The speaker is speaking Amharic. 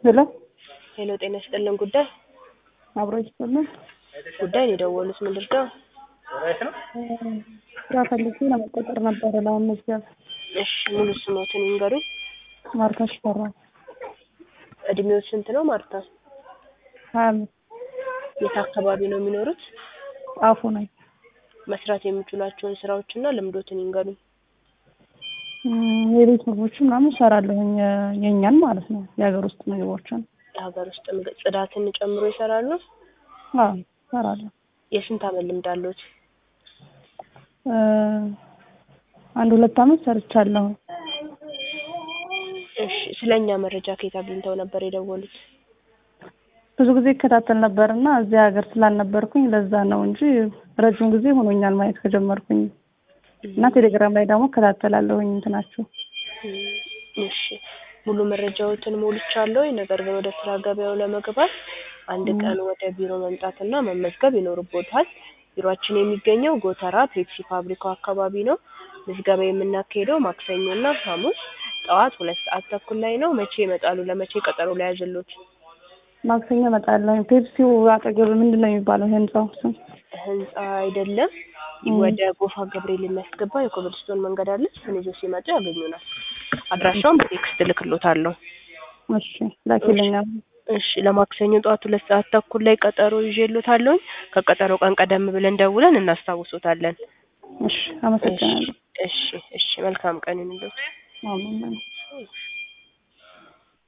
ሄሎ ሄሎ ጤና ይስጥልን ጉዳይ አብሮ ይስጥልን። ጉዳይ ነው የደወሉት ምንድን ነው? ስራ ፈልጌ ለመቀጠር ነበረ ለመመዝገብ። እሺ ሙሉ ስሞትን ይንገሩኝ። ማርታ ሽፈራ እድሜው ስንት ነው ማርታ? ሀያ አምስት የት አካባቢ ነው የሚኖሩት? ጣፉ ነኝ። መስራት የሚችሏቸውን ስራዎችና ልምዶትን ይንገሩኝ። እም፣ የቤት ምግቦችን ምናምን እሰራለሁኝ የ- የእኛን ማለት ነው የሀገር ውስጥ ምግቦችን። የሀገር ውስጥ ምግብ ጽዳትን ጨምሮ ይሰራሉ? አዎ እሰራለሁ። የስንት አመት ልምድ አለዎት? እ፣ አንድ ሁለት አመት ሰርቻለሁ። እሺ ስለ እኛ መረጃ ከየት አግኝተው ነበር የደወሉት? ብዙ ጊዜ ይከታተል ነበር እና እዚህ ሀገር ስላልነበርኩኝ ለዛ ነው እንጂ ረጅም ጊዜ ሆኖኛል ማየት ከጀመርኩኝ እና ቴሌግራም ላይ ደግሞ እከታተላለሁኝ እንትናችሁ እም፣ እሺ ሙሉ መረጃዎትን ሞልቻለሁ። ነገር ግን ወደ ስራ ገበያው ለመግባት አንድ ቀን ወደ ቢሮ መምጣትና መመዝገብ ይኖርቦታል። ቢሮአችን የሚገኘው ጎተራ ፔፕሲ ፋብሪካው አካባቢ ነው። ምዝገባ የምናካሄደው ማክሰኞና ሐሙስ ጠዋት ሁለት ሰዓት ተኩል ላይ ነው። መቼ ይመጣሉ? ለመቼ ቀጠሮ ላይ ያዝሎት? ማክሰኞ እመጣለሁኝ። ፔፕሲው አጠገብ ምንድን ነው የሚባለው ህንጻው ስም? ህንጻ አይደለም፣ ወደ ጎፋ ገብርኤል የሚያስገባ የኮብልስቶን መንገድ አለ። እሱን ይዞ ሲመጡ ያገኙናል። አድራሻውን በቴክስት እልክሎታለሁ። እሺ ላኪልኛል። እሺ ለማክሰኞ ጠዋት ሁለት ሰዓት ተኩል ላይ ቀጠሮ ይዤሎታለሁኝ። ከቀጠሮ ቀን ቀደም ብለን ደውለን እናስታውሶታለን። እሺ አመሰግናለሁ። እሺ እሺ መልካም ቀን ይሁንልዎት። አሜን።